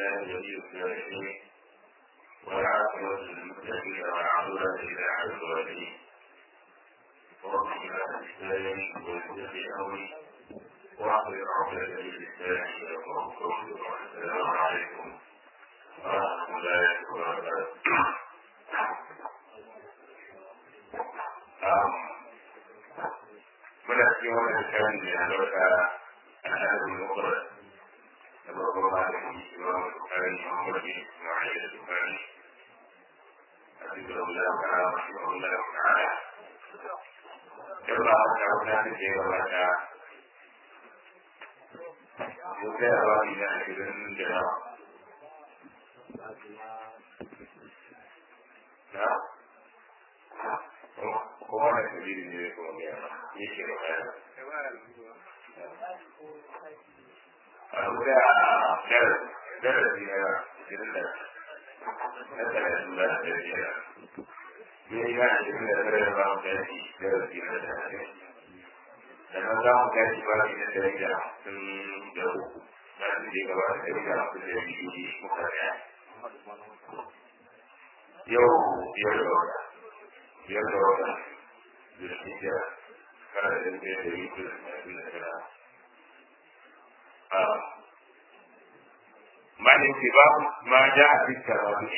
الله ولي الصالحين والعاقبة للمتقين والعقبة إلى عز وجل رب لا تستاهل ويتقي أمري واحضر عقدة للإسلام يقرأ قولي والسلام عليكم ورحمة الله وبركاته muna cikin wannan shirin da ya dauka al'adun mukurar da babban malamin imam bukari muhammad bin ismail da bukari a cikin Allah ta'ala mashi Allah ta'ala yau ba a ta wuta da ke gabata yau kai a wani da ashirin da yawa na kuma na sabili ne kuma ne yake da kaya a guda darasi na shirin da na talatin da da biyar ne ya shirin da tare da bamu tashi darasi na talatin sannan za mu tashi ba ne na dari da sun da uku na su je gaba da dari da sun da biyu muka daya yau biyar da wata biyar da wata da shi kira kana da ɗaya da yi kuma da kira malin ce ba ma ja a cikin rabu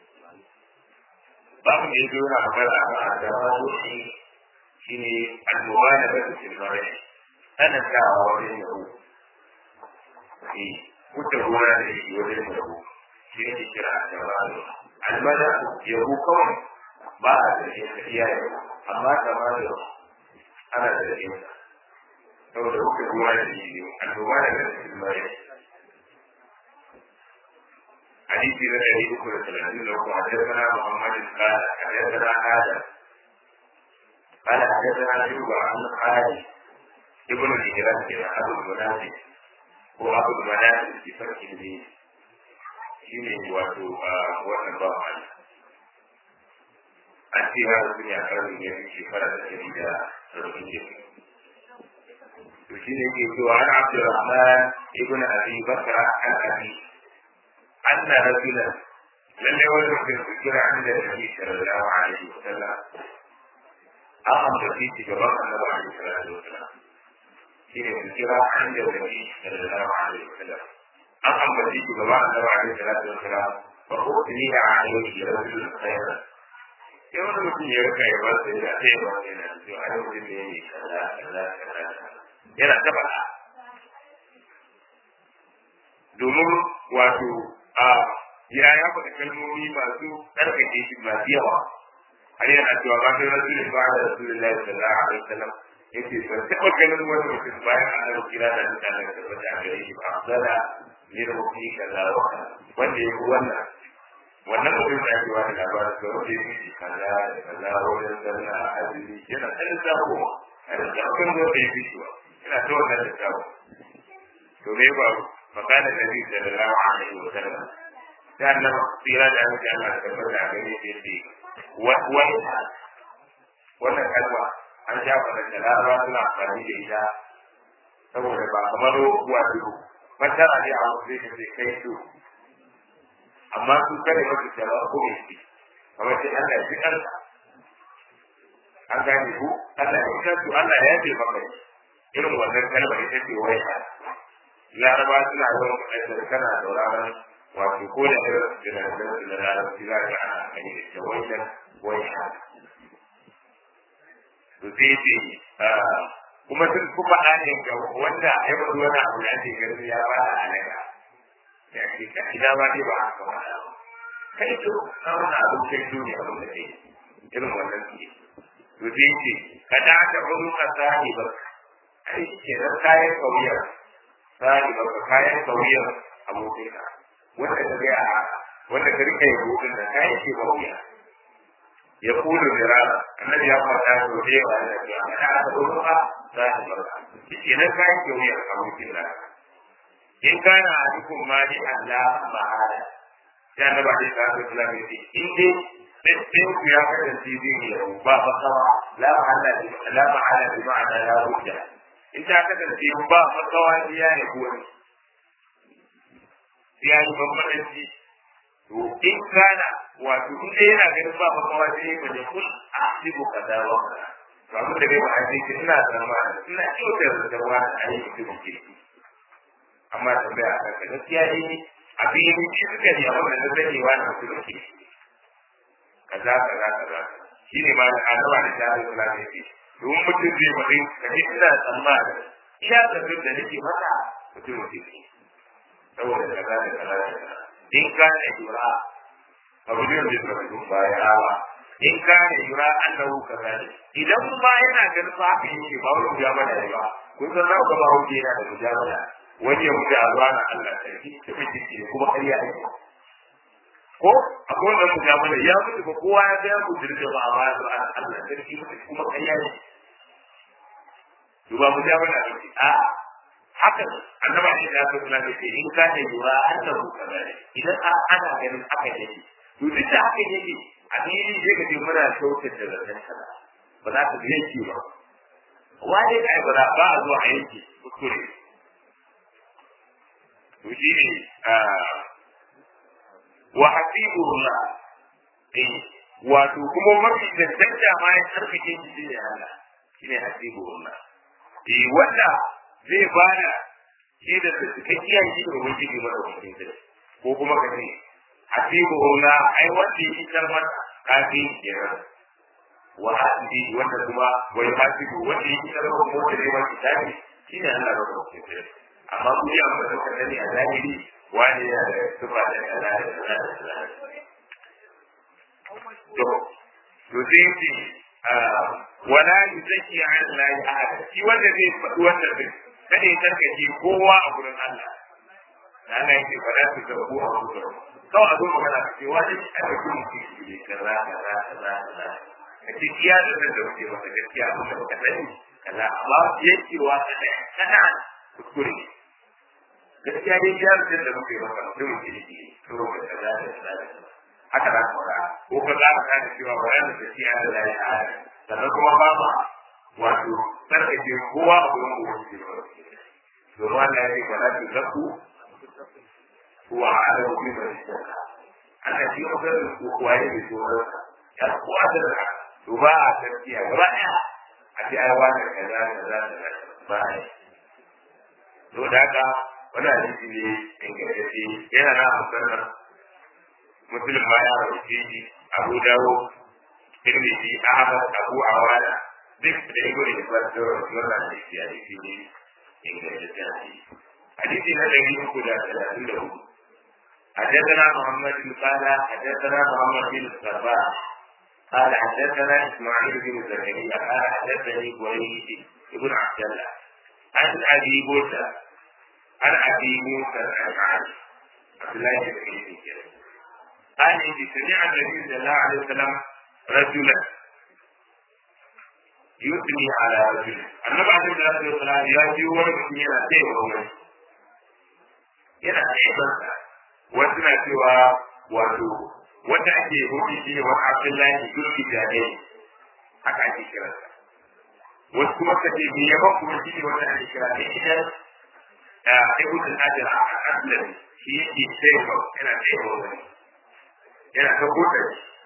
babu da ya zo na magana a kan da rabu shi ne annoba na da cikin mara ana sawa wajen yau ne kuta gona da shi wajen yau shi ne kira da rabu almada yau kawai ba a da iyaye amma kamar da ana da yin saboda kuka ruwa da shi ne annoba da cikin mara حديث الذي ذكر ثلاثين لو حدثنا محمد قال حدثنا آدم قال حدثنا شعبة عن خالد ابن الهجرة أبو المنافق هو أبو المنافق بفتح الدين shine wato a wannan ba wani an ce ya rasu ne a karni ya fi shekara da ɗari da rubin jiki to shi ne ke cewa an abdurrahman ibn abi bakra an abi أن رجلا لم يولد ذكر عند النبي صلى الله عليه وسلم أقم في جبر النبي عليه الصلاة والسلام حين ذكر عند النبي صلى الله عليه وسلم أقم في جبر النبي عليه الصلاة والسلام فأثني عليه رجل خيرا yau da mutum ya rika ya ba su da ta yi ba su yana cewa a lokacin da ya yi kaza kaza kaza yana ta faɗa domin wato a ya ya faɗa kalmomi masu tsarkake shi masu yawa har yana cewa ba sai rasul ba da rasulullahi sallallahu alaihi wasallam yace ban taɓa ganin wani mutum bayan an kira da mutane da tabbata a gare shi ba afdala ne da mutum kaza wa wanda ya wannan wannan mutum da ake wani labarin da wanda ya fi kaza da kaza wajen zanna a azumi yana ɗan zaɓowa a da zaɓen da ya fi shi ba yana ta wannan da zaɓo to me ba فقال النبي صلى الله عليه وسلم كان tsira da amince Allah da tabbata a gare shi yace wani wannan kalma an sha fara da larabawa suna amfani da ita saboda ba kamar wato fatara ne a wasu zai ce kai su amma su kare masu jama'a ko mai shi kamar sai Allah ya fi ƙarfa an gane ku Allah ya fi su Allah ya fi maka irin wannan kalma ita ce wai laraba suna yawan faɗar kana sauraron wato ko da irin jiragen su da larabci za ka ana amfani da ita wajen wajen to sai ce kuma sun fi faɗa ne ga wanda ya faɗi wani abu da ake ganin ya ba da alaƙa ya ce ka ina ba dai ba haka ba kai to na wani abin kai to ne abin da kai irin wannan su to sai ce ka da aka hudu ka sahi ba ai ke nan kayan kauyar tsari ba ka kayan kauyar abokinka wanda ka ga a wanda ka rika yi hutun da kayan ke kauya ya kudu da rana annabi ya faɗa ko da yawa da ya faɗa a gurin ba tsari ba shi ke nan kayan kauyar abokin da in kana a dukkan mali Allah ma'ala ya na ba dai ta zo kula da shi in dai sai ku ya kasance zai ne ba ba kawa la ma'ala la ma'ala bi ma'ana la hujja in ta kasance ba makawa iya ya wani ya yi bambanci to in kana wato in dai yana ganin ba makawa sai ya bane kun a sibu kaza wa kaza to abin da dai ba a ce ki ina zama ina kyautar da ruwa da ayi da ke amma tambaya a kanka gaskiya ne a fili shi suka ne amma da zai wa na su da ke kaza kaza kaza shi ne ma da annaba da jahil kula da yake domin mutum zai bari ka ji ina tsammani iya zargin da nake maka mutum ke saboda kaza da kaza da kaza in kana yura abu ne da zai mutum baya rawa in kana yura annahu kazalik idan ma yana ganin ba haka yake ba wani mujamala ne ba kun san za ku ga ba hauke yana da mujamala wani ya mutu a zuwa na Allah sarki ta miji ne kuma ƙarya ake ko akwai wannan mujamala ya mutu ba kowa ya ga ya mutu da ba a baya zuwa Allah sarki mutu kuma ƙarya ne duba mujamala ne a haka annaba ne da aka kula da shi in ka ne yura annahu kazalik idan ana ganin haka yake to duk da haka yake a fili sai ka ce muna kyautar da zaton sana ba za ka yanke ba wani ka ba ba a zuwa a yanke kuskure to shi ne wa hasibullah eh wato kuma mafi cancanta ma ya karfafe shi shi ne Allah shi ne hasibullah eh wanda zai bada shi da cikakkiya shi da ubangiji mara ubangiji ko kuma ka ce hasibullah ai wanda yake karmar kafin kenan wa hasibi wanda kuma wai hasibu wanda yake karmar mota ne wanda tafi shi ne Allah mara ubangiji amma ku yi amma da sani a zahiri wani yana da tufa da kaza da kaza da kaza to to sai ce wala yuzaki an la ahad shi wanda zai faɗi wannan din kada ya tarkace kowa a gurin Allah Allah yake fada su ga ku a gurin kawai a zo magana ce wani a da kuma shi ne kaza kaza kaza kaza ka ce iya da da wuce maka gaskiya abin da baka sani kaza amma yankewa kada kana kuskure gaskiya dai ya rubuta da muke maka mutum ke yi to ga kaza da kaza da kaza haka za ka fara ko ka za ka gane cewa bayan da shi ya da ya hada sannan kuma ba ma wato sarkace kowa a gurin ubangiji ba domin Allah ya ce ba za ki zaku wa ala wani mai shaka Allah shi ya ga ku waye ne to ya kuwa da to ba a gaskiya gaba ɗaya a ce ai wani kaza kaza kaza ba ai to da haka wani hadisi ne ingantacce yana na musamman musulun ma ya rauke shi abu dawo tirmidhi ahmad abu awana duk da ibo ne ba da wannan hadisi hadisi ne ingantacce hadisi hadisi na ɗari uku da talatin da hudu حدثنا محمد بن قال حدثنا محمد بن الصباح قال حدثنا اسماعيل بن زكريا قال حدثني قريش بن عبد الله عن ابي موسى عن ابي موسى الاشعري عبد الله بن مسعود قال إن سمع النبي صلى الله عليه وسلم رجلا يثني على رجل النبي عليه الصلاه والسلام يا جيوان من yana taiwa wani yana taiwa wasu na cewa wato wanda ake hudu shi ne wani abdullahi turki jade haka ake kiransa wasu kuma ka ce me yaban kuma shi ne wanda ake kira ne idan ibn al-ajr al-aslam shi yake taiwa yana taiwa wani yana ta buɗe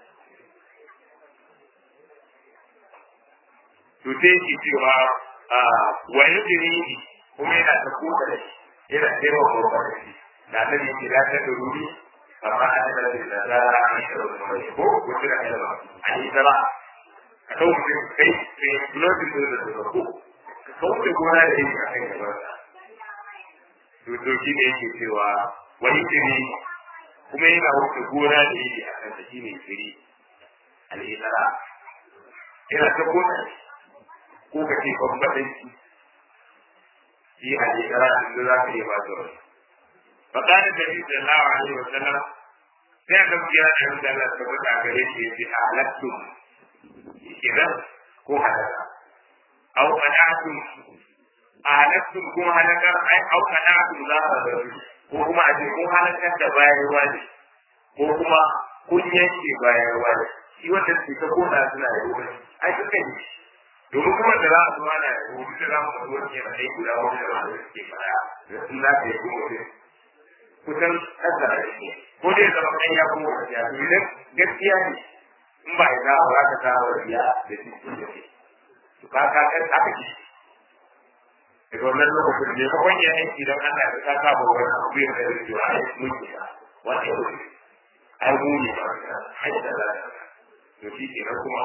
to sai yake cewa wa yadri kuma yana ta buɗe yana taiwa ko shi da nan yake da ta da ruri amma an da da da da an shi da mai ko ko tira da ba an yi da ka kawo mutum kai sai blood da da da ko ka kawo da gona da yake a kai gaba to to shi ne yake cewa wani dare kuma yana wuce gona da yake a kan shi ne firi al'idara yana ta gona ko ka ce bambaɗin shi shi al'idara da za ka yi ba da wani فقال النبي صلى الله عليه وسلم sai aka biya da yadda Allah ta faɗa gare shi yace halaktum idan ko halaka aw qana'tum halaktum ko halakar ai aw qana'tum za ka da ko kuma a ce kun halakar da bayarwa ne ko kuma kun yanke bayarwa ne shi wanda ke ta kona suna da wani ai suka yi domin kuma da za a zuwa na wani da za mu ka zuwa ke da ai guda wani da ba da suke fara da sun za ka yi kuma kusan ƙasa da shi ko dai zama ɗan ya kuma gaskiya to idan gaskiya ne in ba ya ba za ka kawo riya da shi da shi to ka ka kan haka shi daga wannan lokacin ne kawai ya aiki don Allah ya ka saba wani abu ya kai da cewa ai mun ki wani ya wuce ai mu ne ba ai da za to shi kenan kuma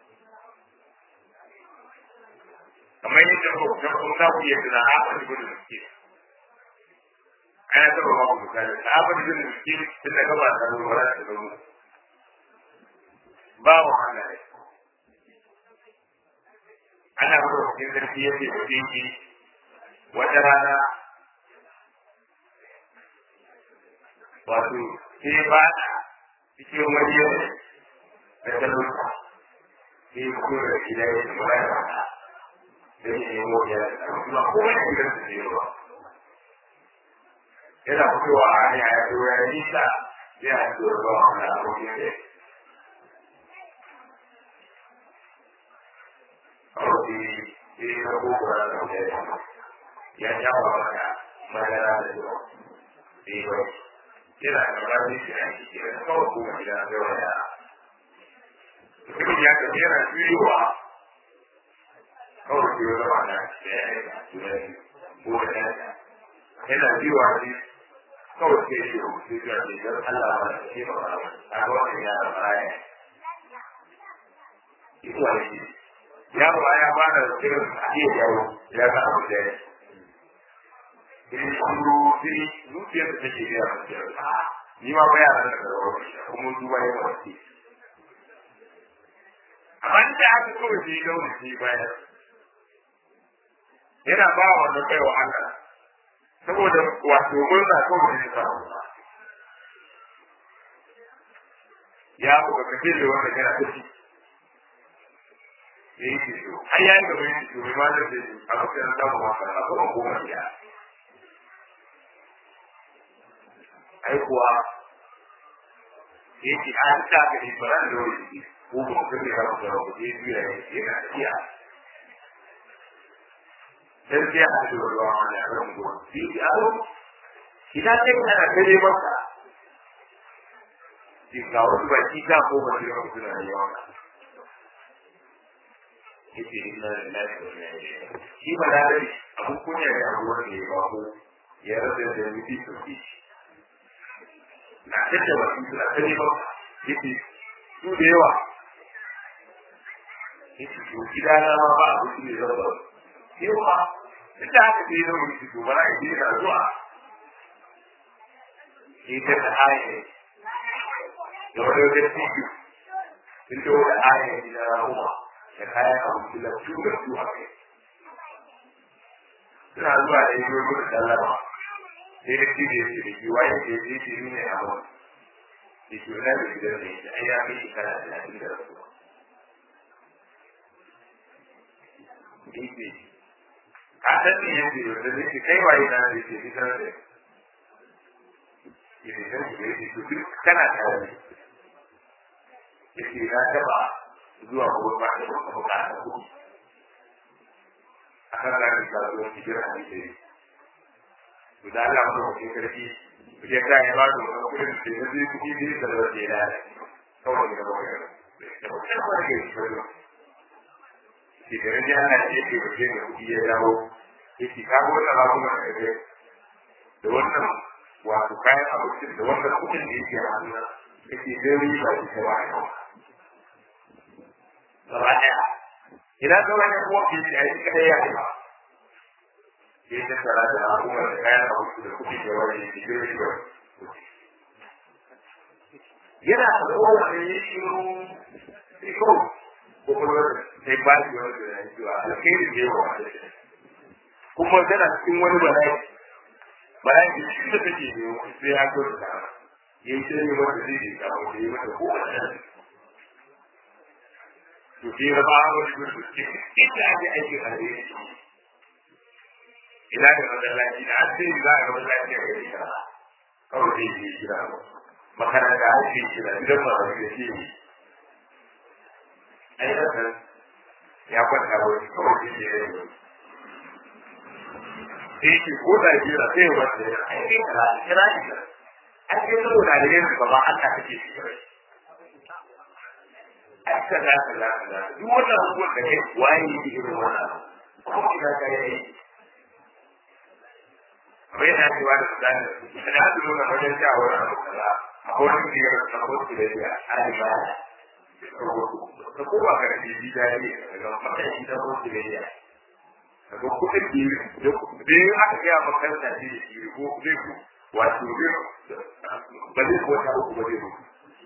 kamar yadda ko da kuma za ku iya tuna a wani gudu da suke ana taɓa ba ku misali a abin da suke tun da gaba da ruwa da ruwa ba wa Allah ne ana gudu cikin zarfi yake da shi wata rana wato sai ba cikin wani yau da talauta sai kuma da gida ya ce ba ya ba da ya nemo ya kuma kuma ya gidan su ne ba yana fitowa a hanya ya zo ya nisa ya zo da ba wani abokin da kawai sai ya gogo da da ya jawo maka madara da yawa sai ya yana da ranar shi a cikin kawai kuma gida da wani mutum ya tafi yana juyowa kawai ke zama na ɗaya ne ko da ɗaya yana biyuwa ne kawai ke shi ko ke biyuwa ne don Allah ba da ke ba ba a ga wani yara baya ita ne yaro ya ba da irin iya yawo ya ga abu da ya in shuru sai zuciyar da take biya da ni ma ba yaran da rawa kuma duba ya wace amma da aka kawai sai ga wani bayan yana ba wa wanda kai wa Allah saboda wato murna ko da ne samu ya ku ga kace da wanda kana tafi yayi ki so ai yayi ga mai to mai ma da shi a cikin da mu haka ba ko ko mai ya ai kuwa yake an ta ga ni bara da wani ko ko ka ga ba ko ko dai biya yana tafiya dan sai a cikin ruwa wani a kan gudu shi yaro idan kai kana kare masa shi ga wasu baki ta ko ba shi ba suna da yawa yace inna lillahi wa inna ilaihi shi ba da dai abun kunya da abuwar da ya bako ya rasa da miji to shi na tace ba su suna kare ba yace su da yawa yace to gidana ma ba abu ne zan ba yawa duk da haka sai zama mutu to bara ya je da zuwa shi ta da aya da wani wajen tiki sun ce wata aya ne na rahuma da kayan abu da su da su a kai suna zuwa da yi wani da sallama sai da shi da yake da shi waye ke je shi ne a wani da shi wani da gidan da yake ai ya kai shi kana da lafiya da rasuwa yake a san ne yake da zai kai waye na da yake fitar da yake san shi da yake to duk kana tare da yake na taba zuwa gobe ba da kuma ka da ku a kan da ka zo ki jira ni dai to da Allah mu ke karfi ku je ka ya ba da kudin da zai zai kuɗi da da da da da kawai da ba ga da ko ta ba ga shi ba shi da rage ana ce ke da ke kuɗi ya dawo yake ka ga wannan ba kuma da da wannan wato kayan abincin da wannan kuɗin da yake hannu yake zai riba shi ta wani gaba ɗaya idan ka wani kuma ke shi a yi kaɗai ya ba ke ta tara da abubuwa da kayan abinci da kuɗi da wani yake zai riba yana da kowane ya shiru sai kawai kwakwalwar sai ba shi wani da ya cewa alkhairi ne wa wani kuma tana cikin wani bala'i bala'i da shi da take ne sai ya zo da ta yayi sai mata zai yi ta ko yi mata ko wani to sai ya ba wani gudu inda ake aiki a ne ina da masallaci da an sai za a ga masallaci a gari kaza kawai zai yi gida makaranta a cikin gida gidan masu da shi ne ai ya kwanta wani kawai zai yi sai ce ko da jira sai ya wata ya ai kai kira kira shi ai kai saboda da yin ba ba Allah kake shi kai ai kaza kaza kaza duk wannan abubuwan da kai waye yake irin wannan ko ina ka yi bai na cewa da tsani da hadu nuna wajen shawar abu kaza a wani biyar na wasu da ya alibaya ka kowa ka da bibi da ya daga matashi da wasu da ya daga kudin biyu da ya aka gaya makaranta ce da biyu ko zai ku wato zai ba zai ko ta uku ba zai ku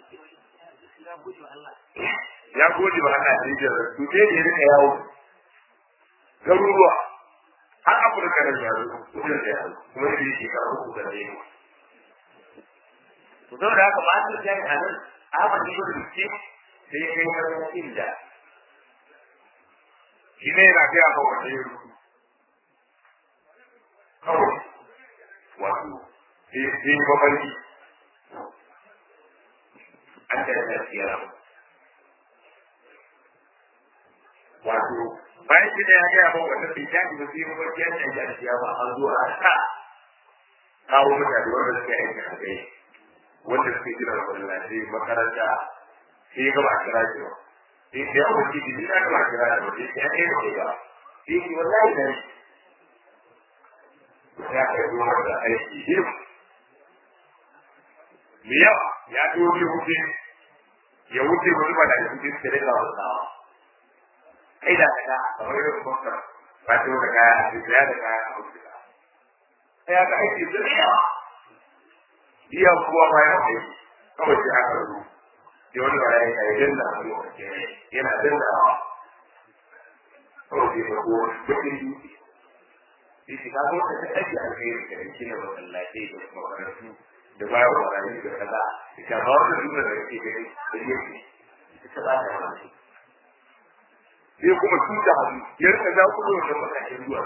ya gode ba ana da jira to sai da ya rika yawo garuruwa har afirka da yaro kudin da yaro kuma da yake ka uku da ne to saboda haka ma su jami a nan Ahmad ibn Rushd sai ya kai wani inda shi ne yana gaya ma wanda ya rubu kawai wato sai sai mafarki an da ya tsira wato bayan shi da ya gaya ma wanda bai tashi ba sai mafarki an da ya tsira ba an zo a sa kawo mutane wanda suke aiki a kai wanda suke gina masallaci makaranta sai ya gaba a kira shi ba sai ya yawo shi da ya gaba a kira shi ba sai ya kai da ba sai shi wallahi da ya kai zuwa da aiki him me yawa ya dobe wuce ya wuce wani ba da ya wuce su rika wasawa kai da ka kamar yadda kuma ba ta da kaya a cikin ya da kaya a wuce sai ya ga aiki zai yawa iya kuwa ma ya kai kawai sai aka rubu sai wani ba ya yi danna a lokaci yana dannawa kawai sai ko bakin dutse sai shi ka zo ka aiki alheri da shi ne masallatai da makarantu da bayan wurare da kaza ita ba wani dutse da yake gani da yake ita ba ta wani sai kuma tuta hannu ya rika za ku zo da matakin zuwa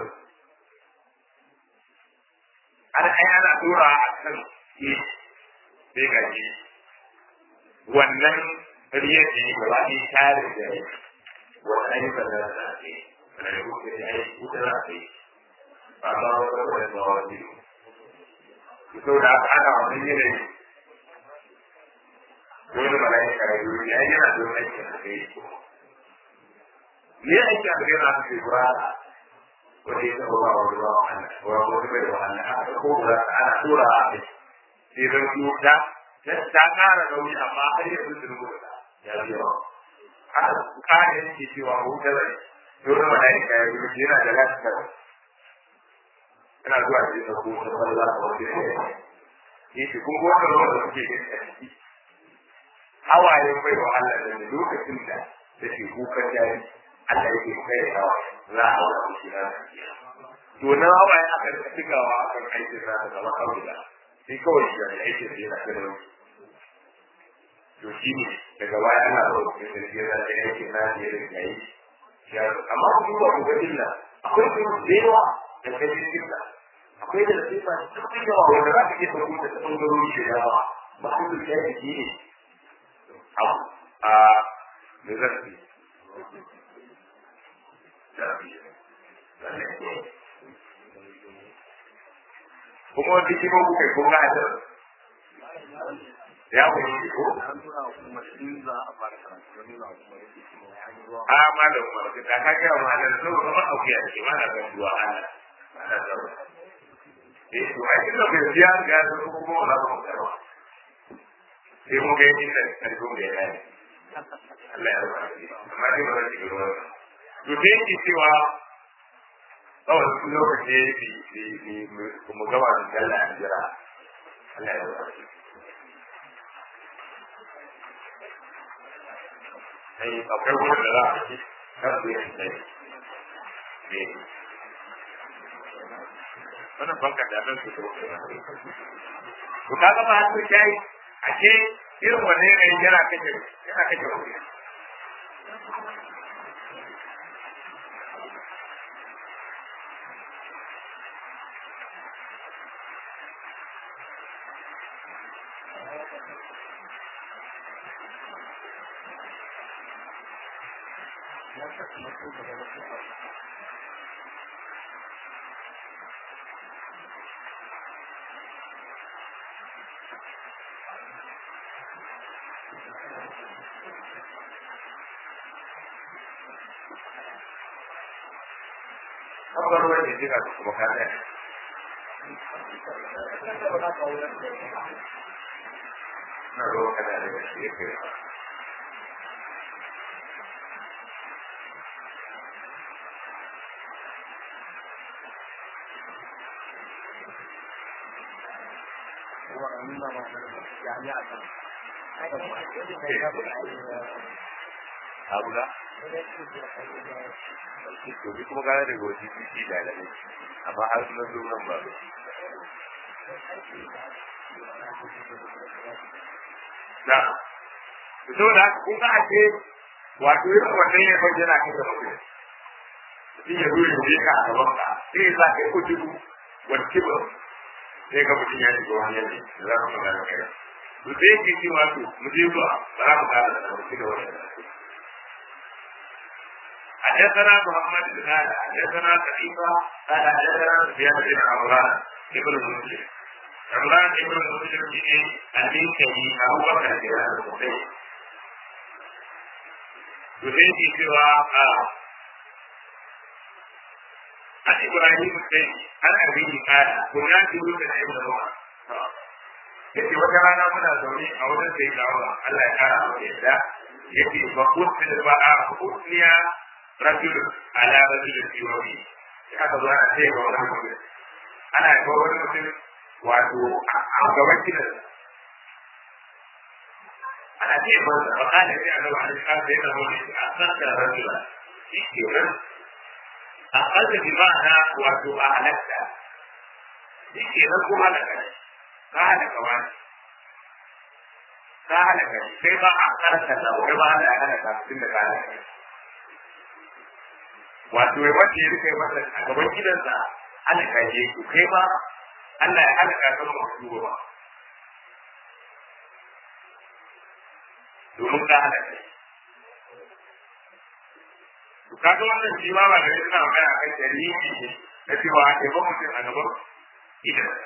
ana ai ana dora a kan shi sai ga shi wannan riyar da ya gaba ɗaya tare da ya wannan ayyukan da za a yi da ya kuka da ya yi kuka za a yi ba ba ba ba ba ba wani sau da aka ana wannan yanayi wani mala'ika ya yi ya yana da wani aikin da kai ne aikin da kai na su ke ba wanda ya taɓa ba wa ruwa wa Allah wa wani bai da Allah aka ko ba ana tura a kai sai zan yi ta ta ƙara nauyi amma har yanzu sun rubuta ya fi yawa aka ƙara yanke cewa wuta zai dole mala'ika ya yi yana da lafiya yana zuwa da yin ko ta falla a wani ne shi kun kuma da wanda suke gani a ciki hawayen bai wa Allah da lokacin da take kukan jari Allah yake kai hawa za a hawa shi na to nan hawaye aka rika cikawa a kan aikin sa da zama kawai sai kawai shi da aikin sa yana da rauni to shi ne daga baya ana da wani da ya da aikin na da ya rika yi amma ku duba ku ga illa akwai kuma da yawa da kai cikin sa akwai da sifa cikin yawa wanda za ka iya sauko da ɓangarori da yawa ba ku da ya jiki ne a da zafi kuma wani kima ku kai kun gada ya ku yi ko a malam umar ka ta kage wa malam so ba ma auki a ce mana ga duwa ana eh to ai kin da biya ga su kuma wala ba mu karwa sai mu ga yin da karbo da ya yi Allah ya rubuta amma dai ba zai gero to dai ki cewa kawai su lokaci bi bi kuma gaba da Allah ya jira Allah ya rubuta sai akwai wurin da za a ci kan su yin sai wannan banka da nan su to to ka ga ba har kai ake irin wannan yanayin yana kace yana kace wuri Kabar wani jira su kuma kada. Na ruwa kada da shi ya kai. Abuja? Domin kuma gane daga wajen biki da alamai, amma har suna zo nan ba. Na, so da kun ga ake wato yin wannan ya kwanci yana kan gaba mutum. Mutum ya zuwa ya ka a gaban ka, sai ya sa kai ko dubu wani kibir sai ga mutum ya shiga wani yanzu da za mu magana kai. To sai yake cewa to mu je zuwa ba za mu kara da wani da wani حدثنا محمد بن هذا حدثنا كتيبة قال حدثنا سفيان بن عمران ابن مسلم عمران ابن مسلم بن المنكري أبو بكر بن الحسين يفيد سوى عن إبراهيم السيدي عن أبيه قال كنا في وجه ابن عمر yake wata rana muna zaune a wajen sai da Allah Allah ya kara mu yadda yake ba kusin ba a kusniya rajul ala rajul fi wani aka zo ana ce ga wani mutum ana ga wani mutum wato a gaban gidan ana ce ba da ba kana sai Allah ya kara da yana wani a san da rajul shi ke nan a kalda bi ma'ana wato a halatta shi ke nan kuma da kai ka halaka wani ka halaka shi kai ba a karanta da wani ba da halaka tun da ka halaka wato ya mace ya rika masa a gaban gidansa halaka je ku kai ba Allah ya halaka ka ba ku ba domin ka halaka to kaga wannan shi ba ba da yana magana kan dalili ne na cewa a ba mutum a gaban gidansa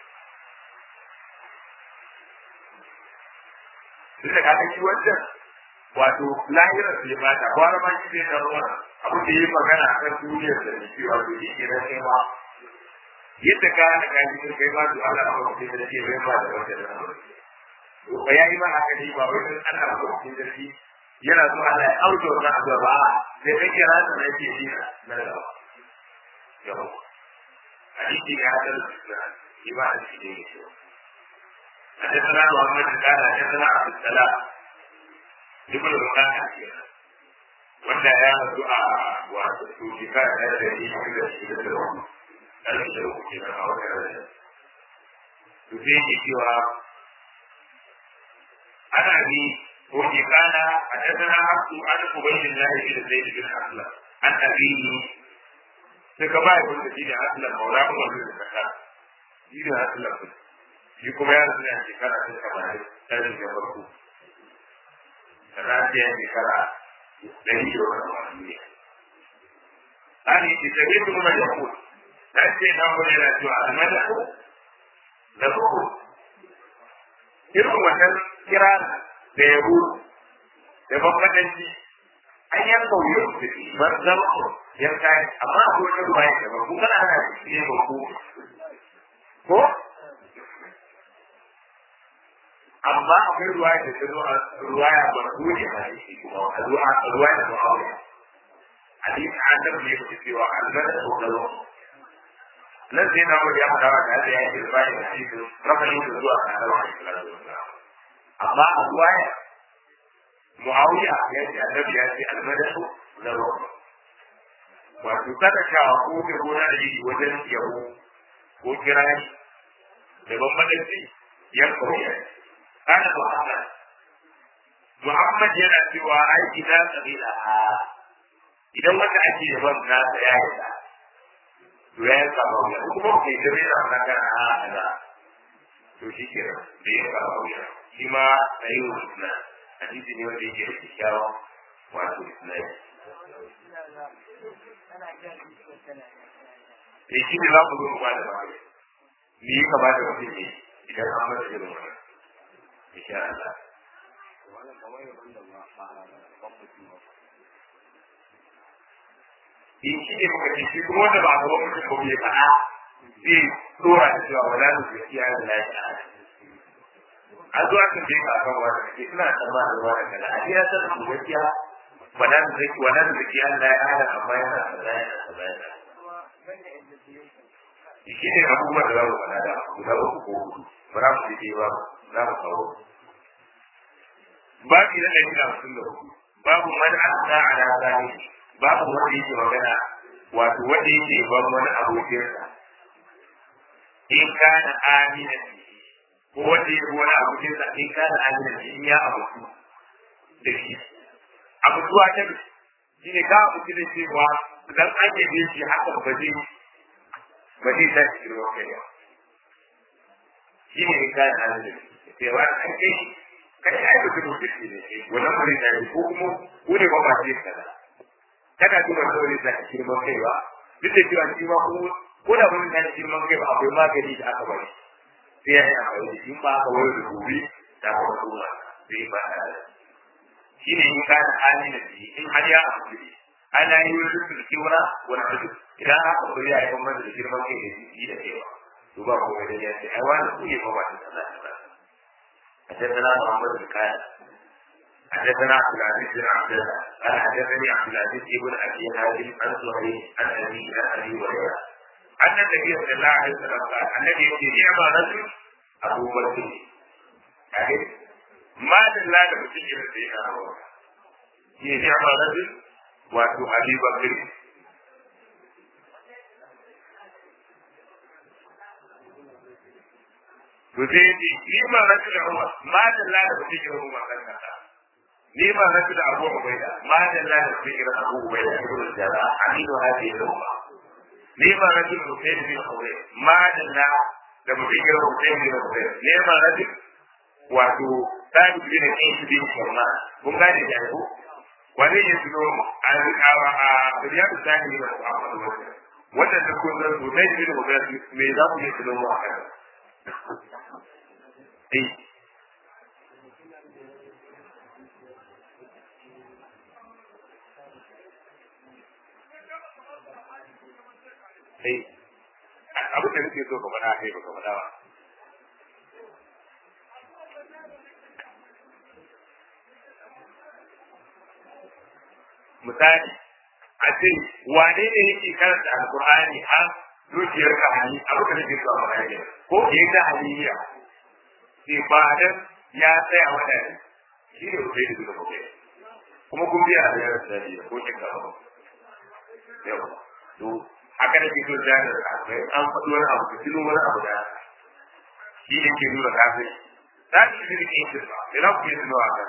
duk da kaga shi wancan wato lahirar su ya bata kwana ma shi zai zama abin da yi magana a kan duniyar da shi wato shi ke na kai ma yadda ka hana ka yi kai ma to Allah ba ku da shi bai ba da wata da to ba yayi ma haka ne ba wai dan Allah ba ku da shi yana so Allah ya auto wannan addu'a ba sai kai kira ta ne ke shi na da yau hadisi ya hadal da ibada shi ne حدثنا محمد قال حدثنا عبد السلام ابن الرقاق wanda ya rasu a wato shekara ɗaya da yi shi da shi da tsaro ɗan da uku ke nan a wata rana to sai ke cewa ana ni ko ke kana a tattara haku an kubayin lahi da zai bin asla an abini sai ka ba ya kun da shi da asla maula kuma zai da kasa shi da asla shi kuma ya rasu a shekara ta kamar ɗari da farko sannan sai ya shekara ɗari da wani wani ne an yi ce tabi su kuma ya kuwa na ce na wani yana cewa almada ko da ko irin wannan kira da yabo da bambadanci an yan kauye da ban zama yan kayan amma akwai wani ruwa ya ba kuma ana ne ba ko ko amma akwai ruwaya da ta zo a ruwaya ba dole ba ne shi kuma a zuwa a ruwaya da mu'awiya hadisi annabi ne yake cewa almada ko galo nan sai na ya faɗa wa da ya yi ruwaya da shi ko rafani da zuwa ga annabi amma a ruwaya mu'awiya ya ce annabi ya ce almada ko galo wato kada ka ko ke gona da yi wajen yabo ko kirani da bambanci yan kauye قال محمد محمد yana cewa ai idan kabila ha idan wanda ake yaban nasa ya yi da to ya yi kama wuya kuma ke gare da magana ha da to shi ke da ya kama wuya shi ma a yi wa isna hadisi ne wanda yake da kyakkyawa wato isna ya shi ne za ku zo mu ba da magana me ya kamata mutum ne idan an masa irin wannan insha Allah in shi ne muka ce shi kuma wanda ba a gaban mutum ba bai faɗa zai tsora da cewa wala da gaskiya da lafiya a zuwa kan je ka kan wani ke suna tsammanin wani kaza a ya san su gaskiya wala da zaki wala da zaki Allah ya hada amma yana kaza yana kaza yana shi ne abubuwan da za mu faɗa da guda uku ko hudu ba za mu je ba za mu kawo babu na ɗari da hamsin da hudu babu man asna ala zahiri babu wanda yake magana wato wanda yake ban wani abokinsa in kana amina ko wanda yake wani abokinsa in kana amina in ya abutu da shi abutuwa ta shi ne ka abutu da cewa dan an yabe shi hakan ba zai ba zai ta cikin ruwan kai ba shi ne in kana amina sai wa an kai kai ai ba kuma kike ne wannan bari da ko kuma ko ne ba ba ce kaza kada duba sauri da girman kai ba duk da cewa shi ma ko ko da mun da girman kai ba akwai magani da aka bari sai ya yi amfani da shi ba aka wayar da gobe da kuma kuma sai ba da shi ne in ka da hali da shi in har ya amfani ana yi wani su kiwara wani tudu idan aka bari ya yi bambanta da girman kai da shi da kewa to ba ko da ya ce ai wani ku ne ba ba ta tsada ta حدثنا محمد بن كان حدثنا عبد العزيز بن عبد الله قال حدثني عبد العزيز بن ابي هاشم عن زهير عن ابي عن ابي هريره ان النبي صلى الله عليه وسلم قال النبي يقول نعم رجل ابو بكر يعني ما دل da mutum ya rufe a rawa shi ne ya rajul wato abi bakr to sai ce ni ma rajul umar ma dalla da mutum ya rufe a kan ni ma na da abu ubaida ma da la da fikira abu ubaida ibn jara aminu hadi al-umma ni ma na da husayn bin husayn ma da la da fikira husayn bin husayn ni ma na da wato tabi bin ayyub bin kurma kun gane da ku wani ya tuno a riyadu sani bin muhammad wanda da kun san husayn bin husayn me za ku yi tuno mu a kan eh sai abin da nake so ka faɗa kai baka faɗa ba misali a ce wane ne yake karanta alkur'ani har zuciyar ka hali abin da nake so a faɗa ke ko ke ta haliya sai ba dan ya tsaya wadanda shi ne kai da zuwa kai kuma kun biya da yaran da ko kin ka ba yau to haka da fito da akwai an faɗi wani abu ka tuno wani abu da shi ne ke nuna kafin za ki fi da kin ba ina ku yi tuno a kan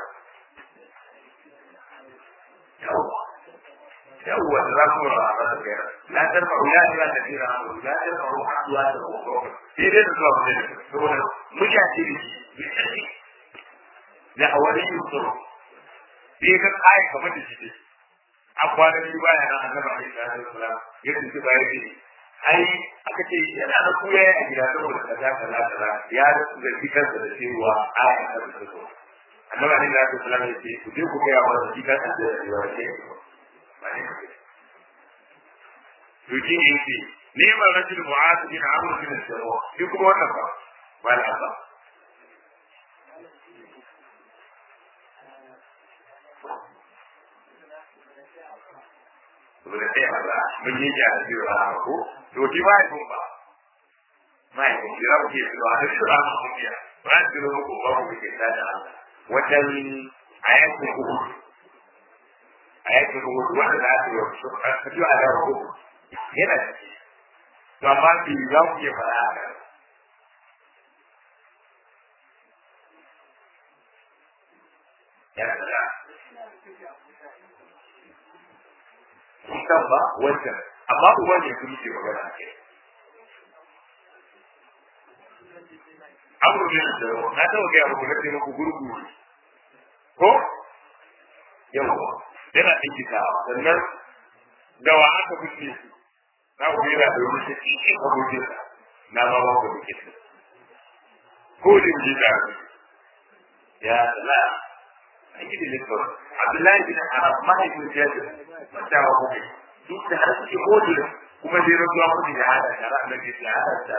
yawwa yawwa da za ku ra a kan kai la tarfa ula ila da tira la tarfa ruha duwa da ko sai dai da zuwa ne saboda mutane ne da awali yusuru sai ka kai kamar da shi a kwanan shi baya nan annabi alaihi salatu wasalam ya tuntu baya ce ai aka ce yana da kuya a gida saboda kaza kaza kaza ya zargi kansa da cewa aya ta da so annabi alaihi salatu wasalam ya ce ku je ku kai wa shi kansa da cewa ce ba ne to shi ne yake neman rajul mu'az bin amr bin al-jarrah shi kuma wannan ba ba la ba saboda sai a ba mun yi ja da biyu a ko to ki ba ku ba mai ku kira ku ke zuwa da shi ba ku biya ba ki ro ku ba ku ke da da wajen ayatul ku ayatul ku wanda da su su ka ji a da ku yana to amma ki za ku ke fara haka yana da kan ba wancan amma uban ne kuma ke magana a kai abu ne da na taɓa gaya muku na ce muku gurgu ko yawa yana ɗinkita sannan da wa aka fice su na ku yana da wani cikin abokin na ma ba ku fice su ko da ji da ya la an yi da likar abdullahi bin arab mahaifin jabir wata wa kuma duk da har suke kodin kuma zai rantsuwa kuma da hada da ra'a da ke hada da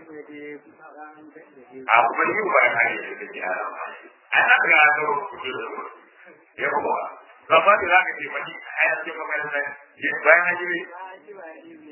a kuma yi ba ya yi da ke hada an haka ga ga kudu da ya kuma ba ba da zaka ce maki a ya ce makaranta bayan an yi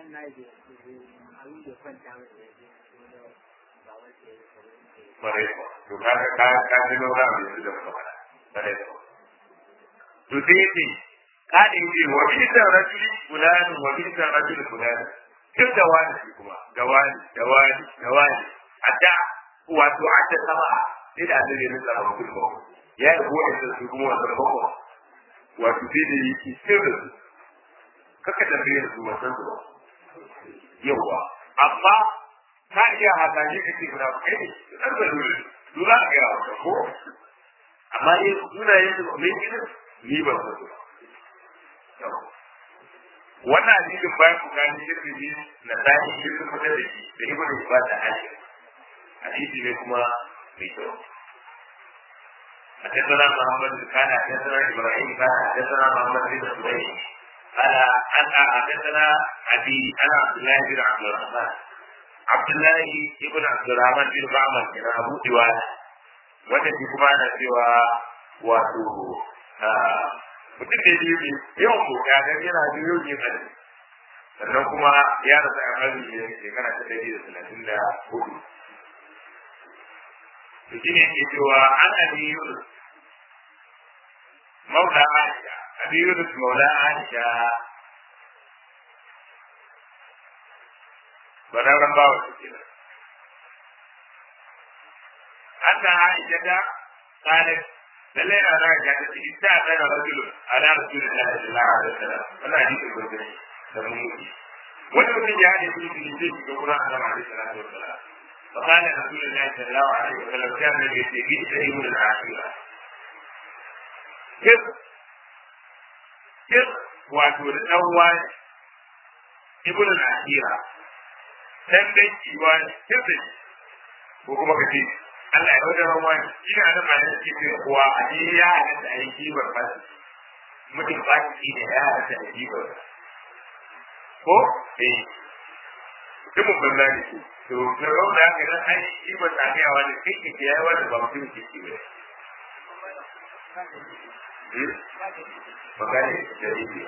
bare ko to ka ka ka ji lura da su da kuma bare ko to sai ce ka da yi wa bi da rajuli fulani wa bi da rajuli fulani kin da wani kuma da wani da wani da wani adda wato adda sama sai da annabi ya nuna ba kullu ya yi buwa da su kuma wannan bako wato sai da yake sirri kaka da bayyana su wannan su yawa amma ka iya haka ne kake guda kai ne dan da dole dole ga yawa ko amma in suna yin su mai gidan ni ba su wannan hadisin bayan ku gani yadda ne na tashi shi sun fitar da shi da ibnu ibad da hadisi hadisi ne kuma mai kyau حدثنا محمد كان حدثنا ابراهيم كان حدثنا محمد بن سليم قال انا حدثنا ابي انا عبد الله بن عبد الرحمن عبد الله بن عبد الرحمن بن معمر كان ابو ديوان wanda shi kuma ana cewa wato mutum da biyu ne yawan boka ga yana da yau ne kan sannan kuma ya rasa a kan ne shekara ta dari da talatin da hudu to shi ne ke cewa an abi yunus maula aisha abi yunus maula aisha bararren bawa su kenan an ta aisha da kanin lalle na da ga ta ci ta da rajulu ala rasulillahi sallallahu alaihi wasallam wannan hadisi gurbin da mun yi wani mutum ya haɗe su ne zai shiga wurin Allah alaihi salatu wasallam فقال رسول الله صلى الله عليه وسلم كان الذي يستجيب ابن العاشرة كيف كيف wato da ɗan wani ibn al-asira dan dan kiwa kirda ko kuma ka ce Allah ya wajen wani shi ne adam mai yake ce kuwa a ji ya hada da ayi kibar ba mutum ba shi ne ya hada da kibar ko eh mutumin banza ne to na rauna ka dan ai kibar ta ga wani kike ke yayi wani ba mutum ke ci ba magana da yake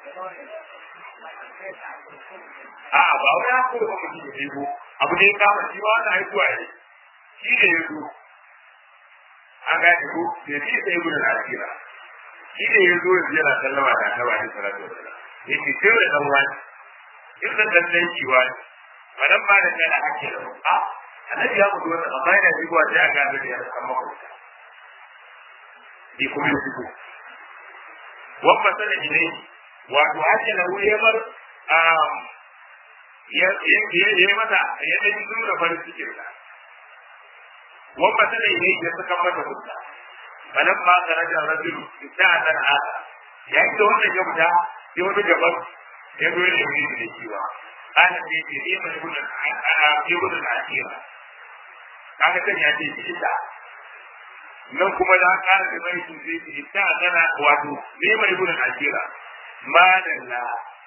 A'a ba wani haka da kuma shi ne ko abu ne kama shi wani haihuwa ne shi ne ya zo an gane ko da shi sai gudun al'akira shi ne ya zo yanzu yana sallama da ta bani salatu wasallam ya ce sai wani dan wani in da dan dan kiwa ne ba dan ba da kana ake da a annabi ya mutu wannan amma yana shigowa sai a gane da ya san makwabta bi kuma ya shigo wabba sanin ne wato hajji na wuyemar ya yi mata ya ɗan yi nuna farin cikin sa wabba ta ne ya saka mata hutta balan ma ka raja rajulu ta dan aka ya yi da wannan ya fita sai wani gaban ya zo ya yi da kiwa kana ce ce ne mai gudun ana ke gudun akira kaga kan ya ce shi ta nan kuma da ka da mai su sai ta tana wato ne mai gudun akira madalla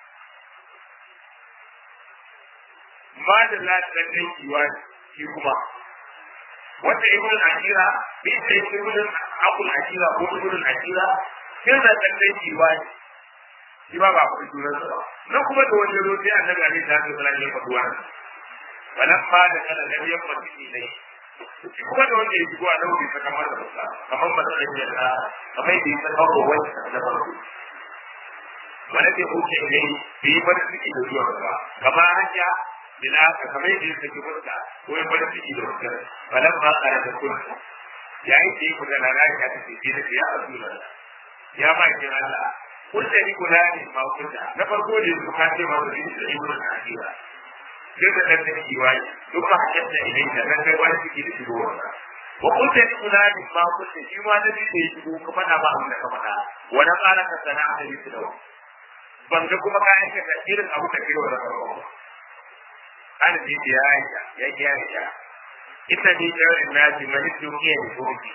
madalla da ɗan kiwa shi kuma wanda ibn akira bai sai ibn akul akira ko ibn akira sai da ɗan kiwa shi ba ba ku sunan sa nan kuma da wanda zo sai annabi alaihi salatu wasallam ya faɗi wannan wannan ma da kana da ya faɗi shi ne shi kuma da wanda ya shigo a nan bai saka masa ba kamar ba sai da kamar da ya saka ko wani da farko wanda ke huce ne bai yi farin ciki da zuwa ba kamar hanya bila ka kamar yadda ya saki fuska ko ya farin ciki da fuska falan ma kare da kuma yayin da ya kuka na rani ya tafi sai da ya asula ya ba ki Allah kun da ni kula ne ma kunta na farko da su ka ce ma su da ibnu akira sai da dan da kiwai duk ba hakkin da idan da nan kai wani ciki da shigo wannan wa kun da ni kula ne ma kunta shi ma da bi da ya shigo kuma na ba abin da ka faɗa wani ƙara ka sana'a da yi da ban ga kuma ka aikata irin abu da kiro da farko ana ji ya aisha ya ki aisha ita ne da nasi mani dukiya ne ko ki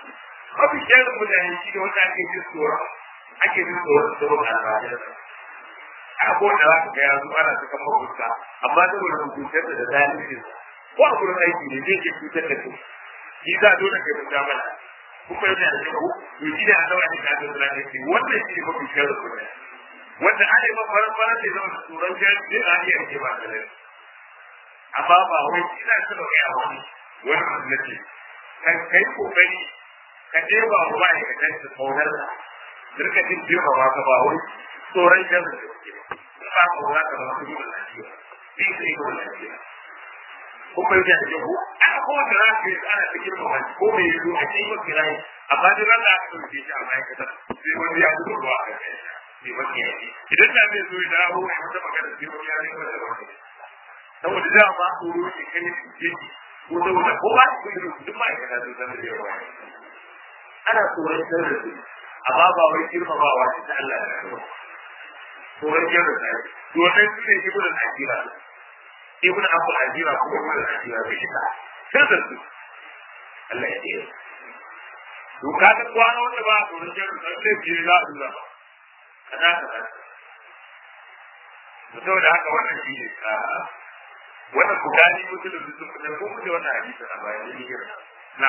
mafi shirin mutane shi ne wanda ake jin tsoron ake jin tsoron tsoron albajin a ko da za ka ga yanzu ana saka mafuska amma saboda hukuntar da zalimin ko a gurin aiki ne zai ke cutar da kai shi za dole kai mun zamana kuma yana da kyau to shi ne Allah ya ka da zalimi ce wannan shi ne mafi shirin mutane wanda ana yi mafi faran faran da zama tsoron jami'in zai a iya rike ba da lafiya amma ba wai ina so da kai a wani wani musulunci kan kai kokari ka ɗeba wa ma'aikatan su kaunar da rika jin girma ba ka ba wai tsoron jan da suke ba ba ko za ka zama su gudun lafiya bi su yi gudun lafiya ko kai da ke ko ana ko da za ka yi ana ta girma ba ko mai yi a cikin yin kira yi amma duk ran da aka ɗauke shi a ma'aikatan sai wani ya gudu ruwa a kai sai wani ya yi idan da zai zo ya dawo ya wata magana sai wani ya yi wata magana saboda da ba tsoro ne kan yi yake ko saboda ko ba su yi duk ma'aikata sun san da yawa ana tsoron sirri su amma ba wai girmamawa ce ta Allah da yawa tsoron sirri su domin su ne ibn al-ajira ibn abul ajira ko ibn al-ajira bai shi ta sirri su Allah ya ce to ka ga kwana wanda ba tsoron sirri su sai ke za su zama kana kana saboda haka wannan shi ne wannan bukari musulun sun fitar ko muke wannan hadisi a bayan da yake na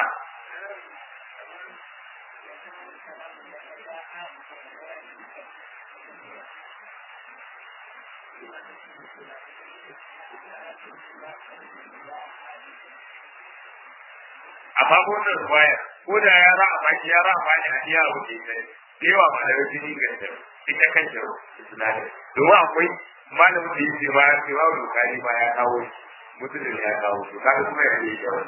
amma ko wannan ruwaya ko da ya ra a baki ya ra a baki a iya wuce ta yawa ma da jini ga ta ita kan jaro isnadin domin akwai malamin da yake ba ya ce babu bukari ba ya kawo mutum ya kawo to kaga kuma ya yi kyau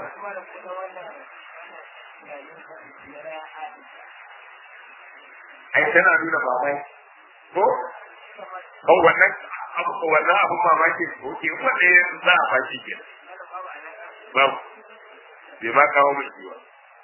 ai tana nuna mamaki ko ko wannan abu ko wannan abu mamaki ko ke wanda ya za a fashi ke babu bai ma kawo mai kiwa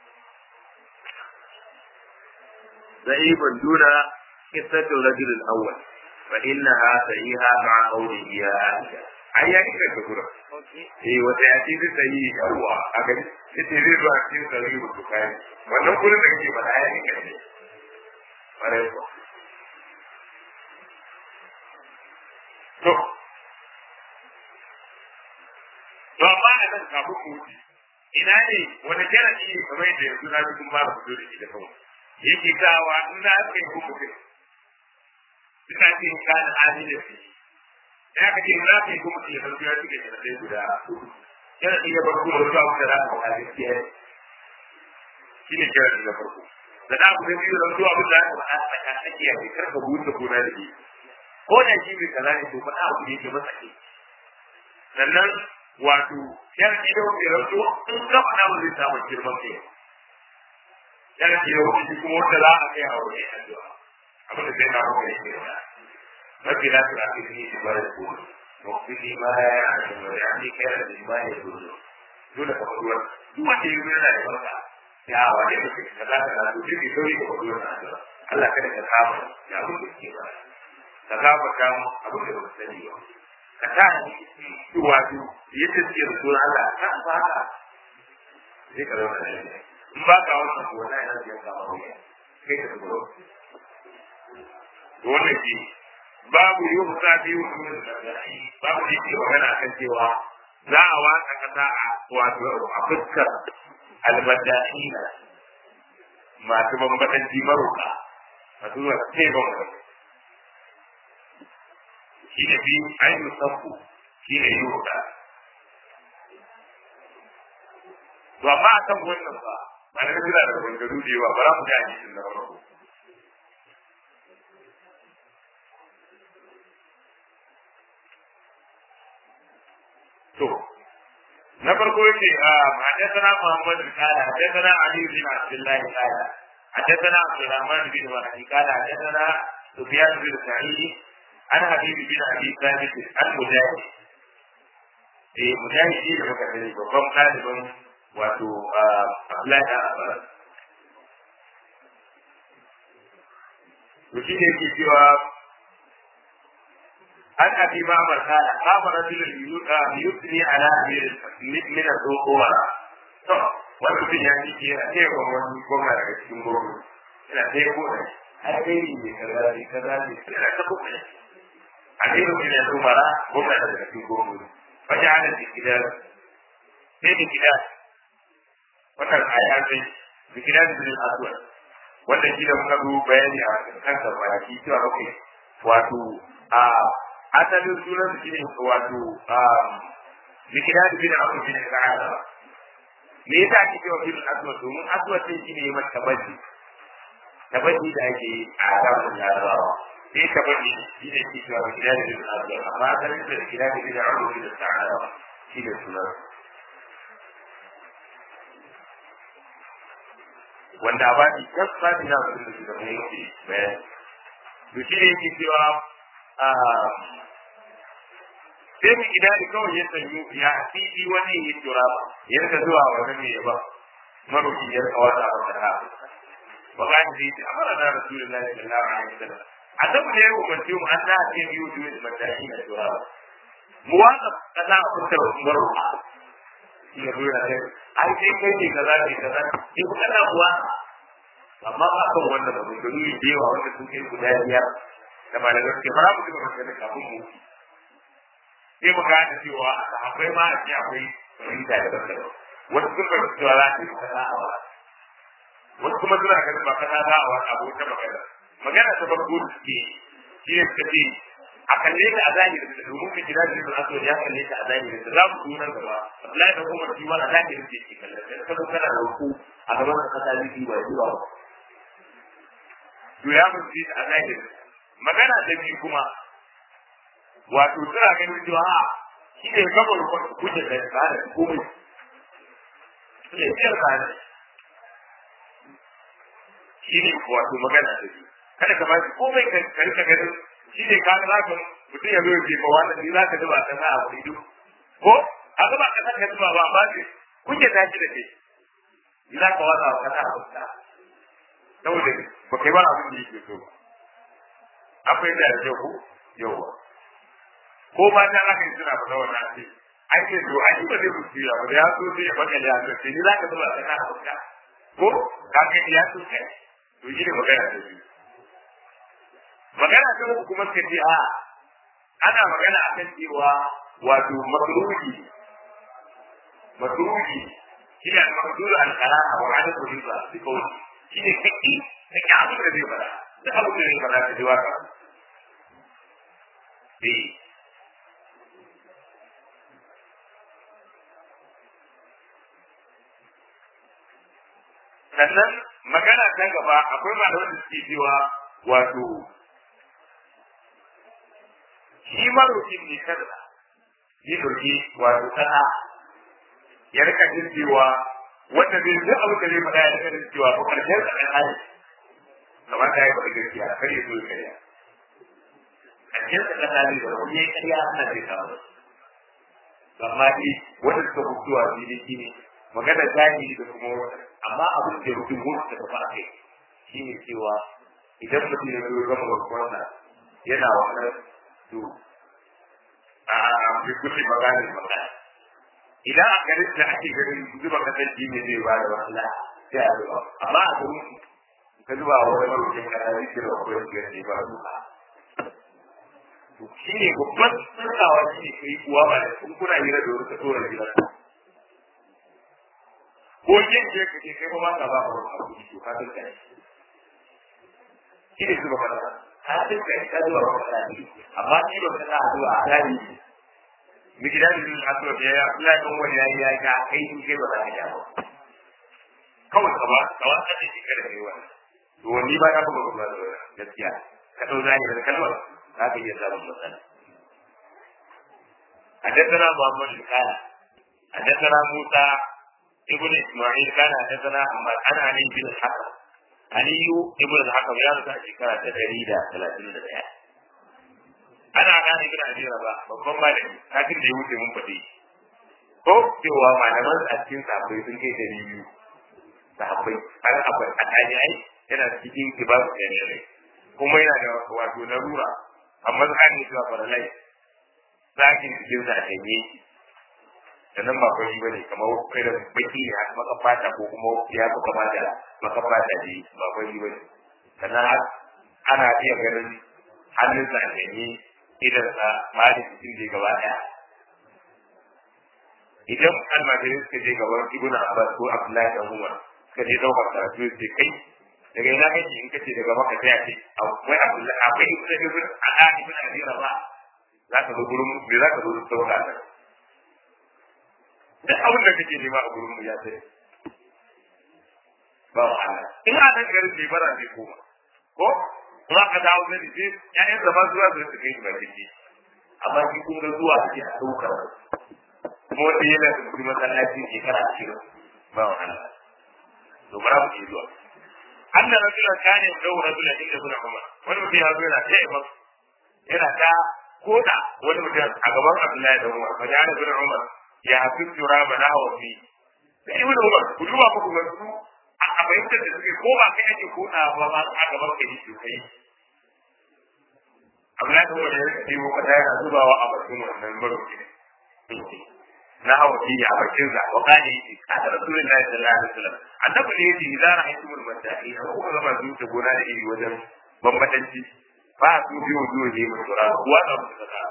ضعيف دون قصة الرجل الأول فإنها صحيحة مع قوله يا عائشة ai ya kika ka gura eh wata ya ce zai yi yawa a gani ita zai zuwa cikin sarari da su kayan wannan gurin da kake faɗa ya kika ne ƙwarai ko to to amma a nan kafin ku wuce ina ne wani jarabi ne kamar yadda yanzu na ji kun ba da fito da shi da kawai yake kawa in za ka yi hukumin ina ce kana adilin shi ya ka ce za ka yi kuma ke farko ya cike da sai guda yana ci da farko da zuwa da za ka faɗa gaskiya shi ne kira da farko da za ku biyu da zuwa da za ka faɗa tsaka tsakiya ne kar ka buɗe gona da ke ko da shi bai kaza ne to faɗa abu ne ke masa ke sannan wato yana ci da wani rantsuwa in ka faɗa ba zai samu girman kai yana ci da wani kuma wanda za a kai a wani addu'a abin da zai na kuma yake da رب لا تؤاخذني بما يقول واغفر لي ما لا يعلم واجعلني خيرا مما يقول dole ka faɗi wani duk wanda ya yi yana da barka ya wane mutum ka za ka karatu duk da sauri ka faɗi wani addu'a Allah kada ka kama ya abin da ke ba ka kama kama abin da ba ka sani ba ka ta ni wato yadda suke da sunan Allah ka ba ka sai ka zama da in ba ka wannan ko wani yana da kama wani kai ka tsoro wannan shi babu yi wa sa biyu babu da yake magana kan cewa za a watsa kasa a wato a fuskar albadahina masu bambadanci maruka masu zuwa sai bambam shi ne biyu ainihin sabbu shi ne yi wuta to amma a kan wannan ba ba na suna da bangaru da yawa ba za mu ji a jikin na farko to na farko yake حدثنا محمد قال حدثنا علي بن عبد الله قال حدثنا عبد الرحمن بن مهدي قال حدثنا سفيان بن سعيد عن حبيب بن ابي ثابت عن مجاهد eh mujahid shi da muka sani babban ɗalibin wato Abdullahi da Abbas to shi ne yake cewa عن ابي معمر قال قام رجل يثني على امير من الظهور wani mutum ya ji yana taya wa wani gwamna daga cikin gwamnati yana taya ko da alheri ne kaza ne kaza ne yana ta kuma ne a cikin mutum ya tumara gwamna daga cikin gwamnati wajen hana da gida sai da gida wannan aya sai da gida da bin aswad wannan gida muka zo bayani a kansa kwanaki cewa okay wato a asalin sunan shi ne wato likida da bin abu bin sa'ada me yasa ake cewa bin aswad domin aswad din shi ne ya mata tabbaci tabbaci da ake yi a zamanin larabawa sai tabbaci shi ne ke cewa likida da bin aswad amma asalin da likida da bin abu bin sa'ada shi ne sunan wanda ba shi kas ba shi na abin da suka mai yake bayan to shi ne yake cewa sai mu gida da kawai ya sanyu ya asiri wani ya tura ba ya rika zuwa wani ne ya ba maroki ya rika wata a wata ha ba ga ni sai amara da rasulullahi sallallahu alaihi wasallam annabi ne ya umarci mu an da ce biyu biyu da matashi da tura ba mu waka kaza a fitar maroki shi ya zuwa ne ai sai kai ne kaza ne kaza ki ku kana kuwa amma ba kan wannan ba da ni da yawa wanda sun kai guda biyar da malamai suke fara mu da magana kafin mu sai mu gane cewa akwai ma a ce akwai fahimta da bambam wasu sun fahimci cewa za ta yi kaza a wani wasu kuma suna ganin ba kaza za a wani abu ta magana magana ta farko da suke shi ne suka ce a kalle ta a zahirin da domin ka kira da aso ya kalle ta a zahirin da za mu zo nan gaba Abdullahi da Umar shi wani a zahirin da yake kalle ta kuma kana da ku a gaban ka kasa biki ba zuwa ba to ya mun ji a zahirin magana ta biyu kuma wato suna ganin cewa a shi ne gaba da kuke da tsara komai shi ne biyar tsara shi ne wato magana ta biyu kada ka ba shi komai ka rika ganin shi ne ka za ka mutum ya zo ya ce ba wannan ni za ka zuba ka sa a kudu ko a zuba ka sa ka zuba ba ba ce kuke tashi da ke ni za ka wasa ka sa a kusa saboda ba kai ba abin da yake so ba akwai da yau ko yau ko ba ta za ka yi suna fada wannan ce an ce to an yi ba zai mutu ya ba ya so sai ya baka ya so sai ni za ka zuba ka sa a kusa ko ka kai ya so kai to shi ne magana da biyu magana ta uku kuma suka ce a ana magana akan cewa wato makruhi makruhi shi ne makruhi al-qara'a wa ada riba bi qawli shi ne kake kake abin da zai fara da abin da zai fara ka ji waka eh sannan magana ta gaba akwai malaman da suke cewa wato shi marokin ne kada ya ɗauki wato kana ya rika jin cewa wanda zai duk abu da zai faɗa ya rika jin cewa ko karshen sa ɗan hali kamar da ya faɗi gaskiya kar ya zo ya karya karshen sa ɗan hali da wani ya karya ana zai kawo amma dai wanda suka mutuwa fili shi ne magana zahiri da kuma wata amma abin da rubin mutu da tafi a kai shi ne cewa idan mutum ya zo gama barkwansa yana wannan to a bi kulli maganin magana idan a garin da ake ganin zuba kasar ne zai ba da wahala sai a zuba amma a garin ka zuba wa wani marukin kasa zai kira wa kawai shigar ne ba zuba to shi ne babban tsarkawa shi ne kai kuwa ba da kun kuna hira da wata tsoron gidan ko yin je ka ce kai ba ma ka ba ka wani abu to ka tsarka ne shi ne zuba kasa ka tsarka ne ka zuba wa kasa ne amma shi ba ka sa a zuba a gani miki da ni a zuba ya ya Allah kan wani ya ya ga kai shi kai ba za ka ja ba kawai ka ba ka wa ka ce kada kai wannan to ni ba na ba ba gaskiya ka dau zani da kalmar za ka iya samun matsala حدثنا محمد قال حدثنا موسى ابن اسماعيل قال حدثنا احمد عن علي بن الحكم علي ابن الحكم يا رسول شكرا تدريدا 31 ana gane ibn abi rabah babban malami kafin da ya wuce mun fadi ko cewa malaman a cikin sahabbai sun kai dari biyu sahabbai har akwai a ai yana cikin kibar da kuma yana da wato larura amma za a yi zuwa faralai zakin cikin sa a tanye sannan ba fari ba ne kamar irin baki ne haka maka fata ko kuma ya fi kama da maka fata ne ba fari ba ne sannan ana iya ganin hannunsa a janye idansa ma da cikin da gaba ɗaya idan almajirai suka je gaban ibn abbas ko abdullahi da umar suka je ɗaukar karatu sai kai daga ina kake in kace daga maka sai a ce akwai abdullahi akwai ibn ibn ala ibn abi rabah za ka zo gurin me za ka zo da sauka nan da abin da kake nema a gurin mu ya sai ba wa Allah in a dan garin ne bara ne koma ko za ka dawo da shi ƴaƴan da ba zuwa da su kai ba kike amma shi kun ga zuwa ake a saukar kuma wanda yana da kuma masallaci shekara ashirin ba wa Allah to bara mu ke zuwa anna rajulan kana yau rajulan inda kuna umar wani mutum ya zo yana ta imam yana ta koda wani mutum a gaban Abdullahi da Umar fa jana bin Umar ya hafi tura mana hawa fi sai ibn Umar ku duba ku ga su a bayyana da suke ko ba kai ake koda ba ba a gaban kai shi kai Abdullahi da Umar ya ce ko kada yana zubawa a bakin wannan baroki na hawa fi a bakin sa wa kana yi kada Rasulullahi sallallahu alaihi wasallam annabi ne yace idan ra'aytumul madahi ko kuma ba zuwa gona da iri wajen bambadanci ba su bi wujuhi min turab wanda suka sa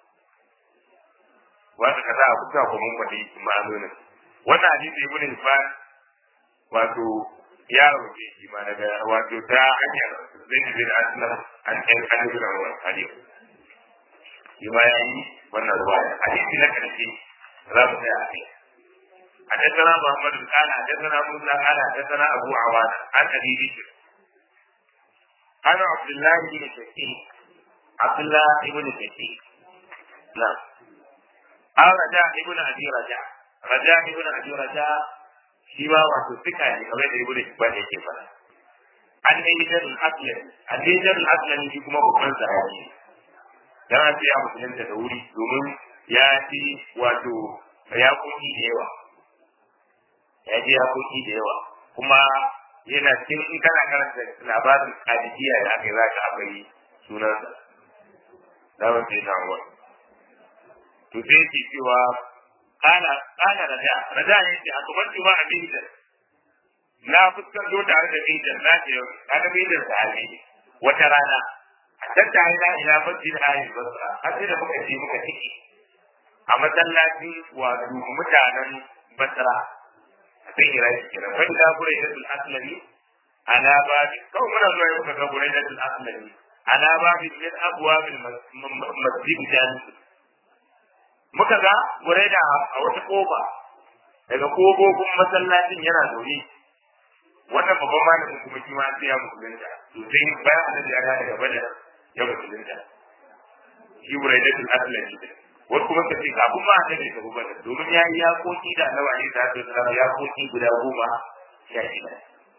wanda kaza a kuka ko mun fadi ma'anonin wannan hadisi ibn Hibban wato ya rubuce shi ma daga wato ta hanyar Zaid bin Aslam an ɗan an bin Umar hadisi shi ma yayi wannan ruwaya hadisi na karshe za mu tsaya a kai حدثنا محمد قال حدثنا موسى قال حدثنا ابو عوانه عن ابي بكر أنا عبد الله بن شقيق عبد الله بن شقيق نعم أو رجاء ابن أبي رجاء رجاء ابن أبي رجاء شيما وتسكى كما يقول إخبار يكفر an yi jarin aslan an yi jarin aslan shi kuma babban sahabi dan ce ya musulunta da wuri domin ya ci wato ya koki da yawa ya ji ya koki da yawa kuma yana cikin in kana karanta labarin kadijiya da aka yi za ka akwai sunansa zaman sai na wani to sai ke cewa kana kana raja raja ya ce a kamar juma a bidan na fuskanto tare da bidan na ce kana bidan sahabi wata rana a tatta ina ina masjid ayin basra har sai da muka je muka ciki a masallacin wato mutanen basra a kan iraki kenan wani da gure da sul aslami ala babi kawai muna zuwa yau kaga gure da sul aslami ala babi min abwabil masjid jami'i muka ga gure da a wata koba daga kogogin masallacin yana zaune wannan babban malamin kuma shi ma sai ya musulunta to sai bayan annabi ya daga badar ya musulunta shi buraidatul aslami wasu kuma ka ce kafin ma annabi ka badar domin ya yi yakoki da annabi alaihi salatu wasallam yakoki guda goma sha shida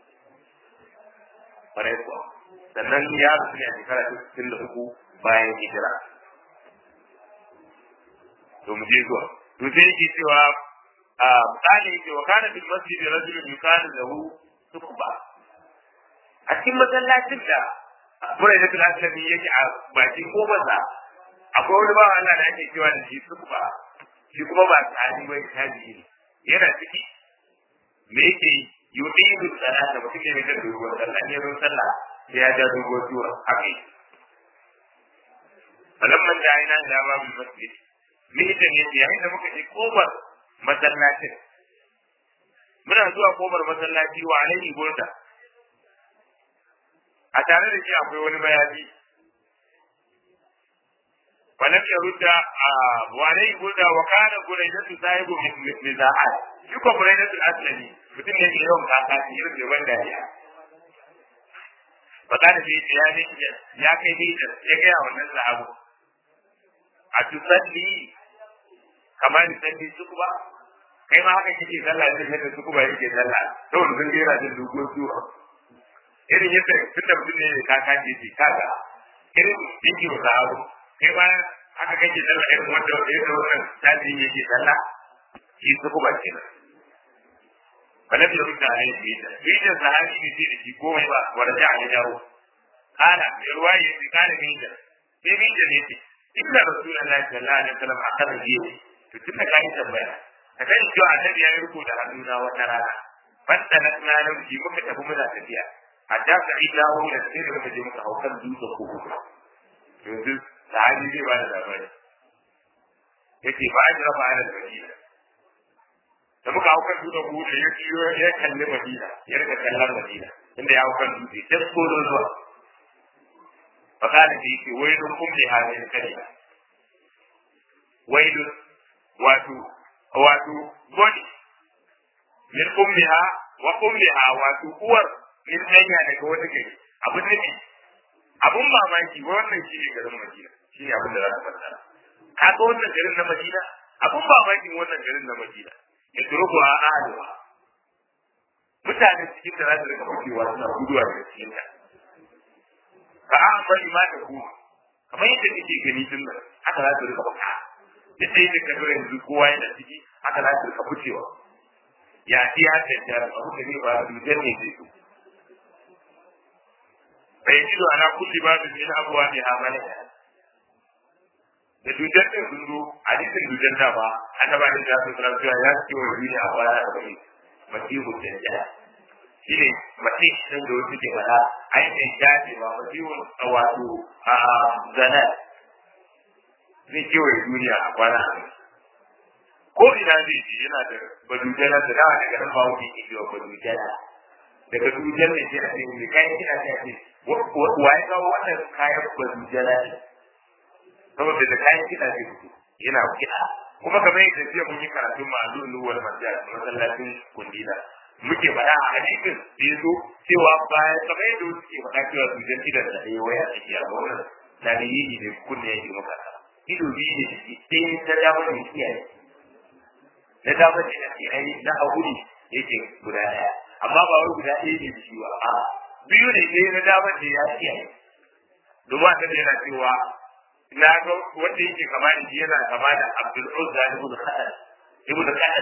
kwarai kuwa sannan ya rasu ne a shekara ta sittin da uku bayan hijira to mu je zuwa to sai yake cewa a misali yake wa kana bil masjid rajulun yukanu lahu sukuba a cikin masallacin da burai da tulasami yake a bakin kofarsa akwai wani bawa Allah da ake cewa da shi sukuba shi kuma ba tsari bai tabi ne yana ciki me yake yudidu salata mutum ne mai jan doguwar sallah ne ruwan sallah sai ya ja doguwar sura haka yi falamman da ina da babu masjid me ita ne yayin da muka je kofar masallacin muna zuwa kofar masallaci wa alaihi gurda a tare da shi akwai wani mayafi ولم يرد وعليه قلنا وكان بريدة صاحب نزاعات يكون بريدة الأسلمي mutum ne ke yawan kaka shi irin da wanda ya ba da shi ya ne ya kai ni da ya ga wannan sahabu a tusalli kamar salli su kuma kai ma haka kike sallah da yadda su kuma yake sallah saboda sun jera da dogon sura irin yadda tunda mutum ne ka kaje shi kaga irin yake wa sahabu kai ma haka kake sallah irin wanda irin wannan tabi yake sallah shi su kuma kenan فلم يرد عليه بيتا بيتا صحابي بيتا في كومي ورجع لجاره قال في رواية قال بيتا في بيتا بيتا إن رسول الله صلى الله عليه وسلم أخذ بيتا فتنا كان يتبعنا ka sani cewa annabi ya yi riko da hannuna wata rana fasta na tunanin shi muka tafi muna tafiya hatta ka ida hu da sai da muka je muka hau kan dutse ko hudu yanzu sahabi zai ba da labari yace ba a jira ba a da madina da muka hau kan dutse ko hudu ya kiyo ya kalli madina ya rika kallon madina inda ya hau kan dutse ta ko zuwa fakana da yake wailun ummi hadin kalima wailun wato wato godi min ummiha wa ummiha wato uwar min danya daga wata gari abin nufi abun mamaki wannan shi ne garin Madina shi ne abin da za ka fassara ka ga wannan garin na Madina abun mamakin wannan garin na Madina ya turuku a ahaduwa mutane cikin da za su rika fakewa suna guduwa daga cikin ta ka an bari ma da ku kamar yadda kake gani din nan haka za su rika faka duk da yadda ka yanzu kowa yana ciki haka za su rika ficewa ya ci ya tantance abu da ne ba su ne zai su فيجد على كل باب من ابوابها ملكا da dujar ɗin sun zo hadisin dujar da ba annaba da ya sun sanar cewa ya ce wa duniya a kwana da bane masihu dajjal shi ne masihu din da wasu ke faɗa ainihin shafi ba masihu wato a zana zai kewaye duniya a kwana da ko ina zai ji yana da badujala da dawa daga nan ba wuce ke cewa badujala daga dujar ne sai a ce mai kayan kina sai a ce wa ya kawo wannan kayan badujala ne saboda da kayan kiɗa zai fito yana kiɗa kuma kamar yadda jiya mun yi karatun ma'azu wal masjid masallacin kundila muke faɗa a hadisin da ya zo cewa baya kamar yadda wasu ke faɗa cewa su jan kiɗan da ɗaya waya a ciki a wannan na da yi ne kunne ya girma kasa ido biyu ne ciki sai ta dama ne kiyaye na dama ne ake ai na hagu ne yake guda ɗaya amma ba wai guda ɗaya ne da shi ba a biyu ne sai na dama ne ya kiyaye domin a yana cewa na ga wanda yake kama da yana kama da Abdul Uzza ibn Khalid ibn Khalid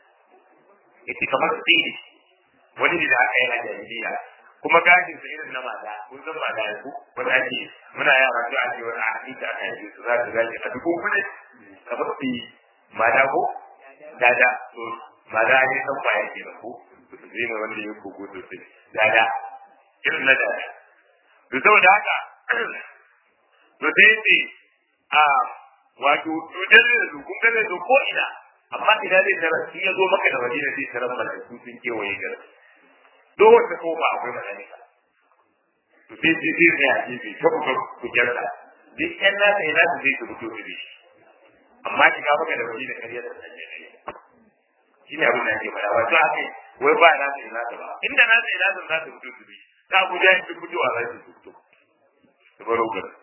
yake kamar tsiri wani ne da aka yi a jahiliya kuma gashin sa irin na mata kun san mata ya ku wanda ake muna yara to ake wani a hadisi aka yi su za su gashi a duk kuma kamar tsiri mata ko dada to mata ne san kwaya ke da ku zai ne wanda ya kogo sosai dada irin na dada to saboda haka to sai ce a wato cutar da su kun gane su ko ina amma ina zai tarar sun ya zo maka da madina zai tarar malaiku sun kewaye garin duk wata kofa akwai malaika to sai sai sai ne a gefe ta kuka kujerta duk yan nasa ina su zai su fito da shi amma shiga maka da madina kariyar da sanya ne shi ne abin da ake faɗa wato haka wai ba na sai nasa ba inda na sai nasa za su fito su bi ta abuja yin fitowa za su fito su baro garin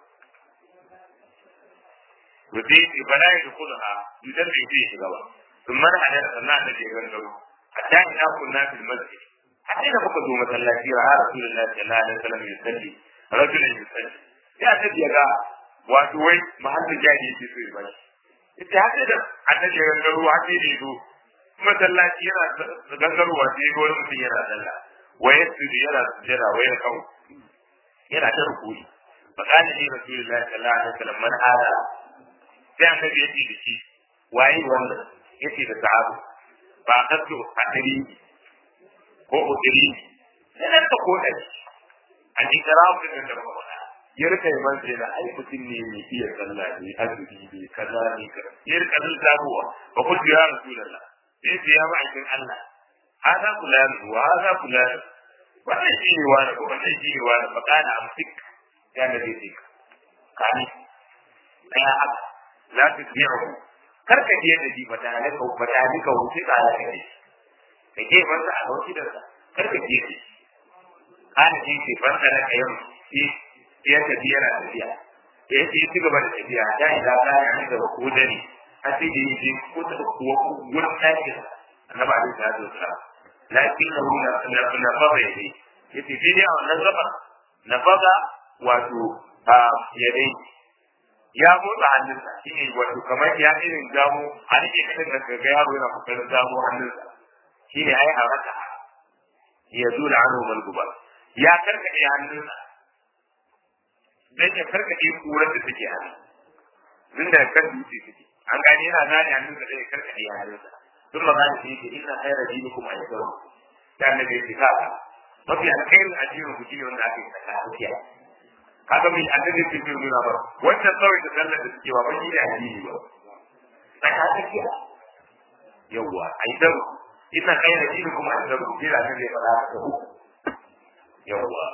وزيد فلا يدخلها يدل فيه سببا ثم نحن أرسلنا النبي يغنغرو حتى إذا كنا في المسجد حتى إذا فقد مثلا رأى رسول الله صلى الله عليه وسلم يصلي رجل يصلي يا نبي يا wato wai mahallin jari yake so ya bashi ita haka da annabi ya gangaro haka ne zo masallaci yana gangarowa sai ga wani mutum yana sallah waye su yana sujjada waye kawo yana ta rukuni fa kana ni rasulullahi sallallahu alaihi wasallam man hada sai annabi ya ce da shi waye wannan ya ce da sahabu ba a kasu a ɗari ko udiri sai nan ka koda shi a ji kara mutum da ba faɗa ya rika yi man sai da ai mutum ne mai iya sallah ne azumi ne kaza ne kaza ya rika zan sabuwa ba ku ya rasulullah sai ce ya ma'aikin Allah hada fulani wa hada fulani wannan shi ne wani ko wannan shi ne wani fa kana amsik ya nabi sai kani ɗaya haka la tusbi'u kar ka je da shi bata ne ka bata ne ka wuce ka ala kai ka je ban a wuce da kar ka je shi kana ji ce ban da ka yau shi ya tafi yana tafiya ya ce ci gaba da tafiya da idan ka yi da ko da ni a sai da yi ko ta ko gurin ɗakin annabi alaihi salatu wasalam lakin na na na fara yayi yace sai dai a wannan gaba na faga wato a yadai ya motsa hannunsa shi ne wato kamar ya irin gamo a rike kasan da ga yaro yana kokarin gamo hannunsa shi ne ai a raka ya zo da hannu malguba ya karkaɗe hannunsa dan ya karkaɗe kurar da take hannu tun da kan dutse take an gane yana zane hannunsa da ya karkaɗe hannunsa sun magana shi yake inna khayra dinikum al-islam ta annabi ya ka mafi alkhairin addinin ku shine wanda aka yi tsaka tsakiya kaga mai annabi ya ce nuna ba wannan tsawon da sallar da suke wa ba shi ne addini ba tsaka tsakiya yawwa ai dan inna khayra dinikum al-islam sai da annabi ya faɗa haka uku yawwa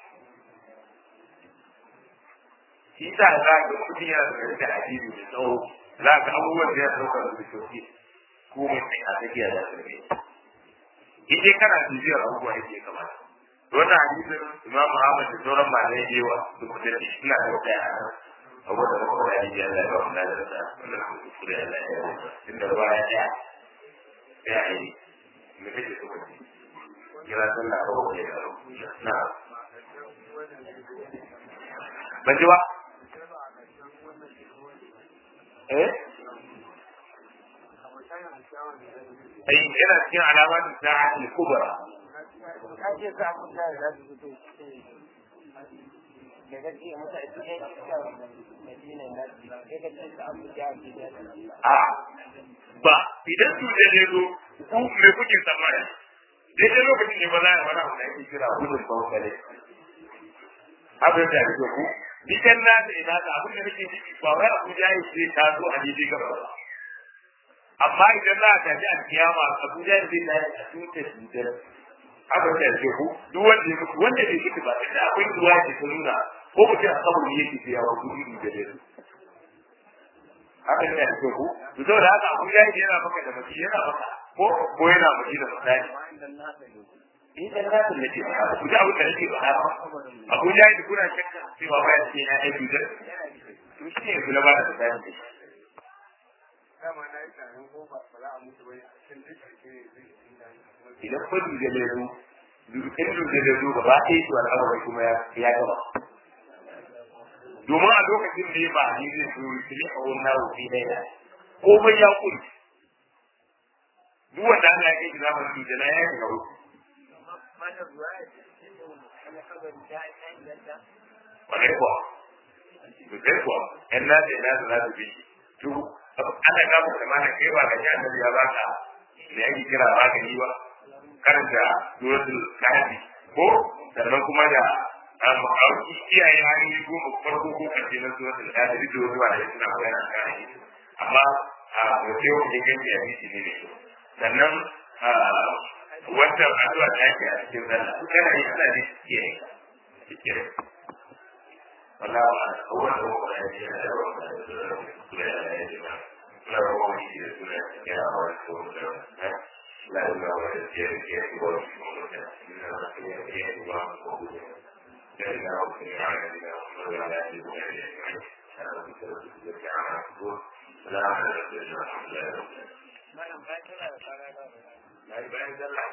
shi sa za ga mutum yana da da addini da tsawo za ga abubuwan da ya sauka da bishoki ko mai tsaye a tsakiya da sarki in dai kana bibiyar abubuwa yake kamata wannan hadisin imam Muhammad da sauran malamai da yawa da kuma da suna da wata yana abu da kuma da ya Allah ya wannan da ta wannan su da Allah ya yi da ruwa ya ya ya yi me kake so kace kira sallah ko ko ya na ban ji ba eh ai yana cikin alamat da al-kubra a ba idan su da ne zo ku me kuke tsammani daidai lokacin ne ba za a wani abu da ake kira gudun bautsale abin da ake ku Nikan na da ina da abin da nake ciki ba wai Abuja ya ce ta zo a daidai gaba ba. Amma idan za a tafi a kiyama Abuja ya zai tafi a tutar tutar. Abin da ke ku duk wanda ya mutu wanda bai mutu ba da akwai ruwa da ta nuna ko mutum a saman yake ce yawa ku iri da dare. Abin da ke ku to saboda haka Abuja ya yana maka da mace yana maka ko ko yana mace da misali. in da na da nake ba ku da abin da nake ba abu da yake kuna shakka cewa ba ya ce na aiki da to shi ne kula ba da tsaya da shi idan ko duje da su dukkan duje da su gaba ɗaya su al'amari kuma ya gaba domin a lokacin da ya ba ni zai so shi ne a wannan wufi na yana komai ya kuri duk wanda Allah ya kai zaman duje na ya shiga wuce Kwarai kuwa, sosai kuwa, ‘yan nasa ina da za su bi to ana gaba da mana kai ba ga annabi ya baka da yake kira magani ba, karanta suratul kafi ko sannan kuma da ma'auki iyaye hanyoyi goma farko ko karshe na suratul kafi duk da wasu ba da suna koyar da kan amma a wace wani ganci a bisi ne ne sannan wata addu'a da yake a cikin sallah su kana yi ana ne ke ke wallahi ba a wanda ko da yake da wanda da yake na rawa shi da suna ya hawa ko da la la wa da ke ke ko da ko da ina da ke ke ba ko da da ina ko ya ya da ko da ya ji ko ya ya ana da ke da ke ana ko la da ke da Malam, bayan tana da tsara da bayan sallah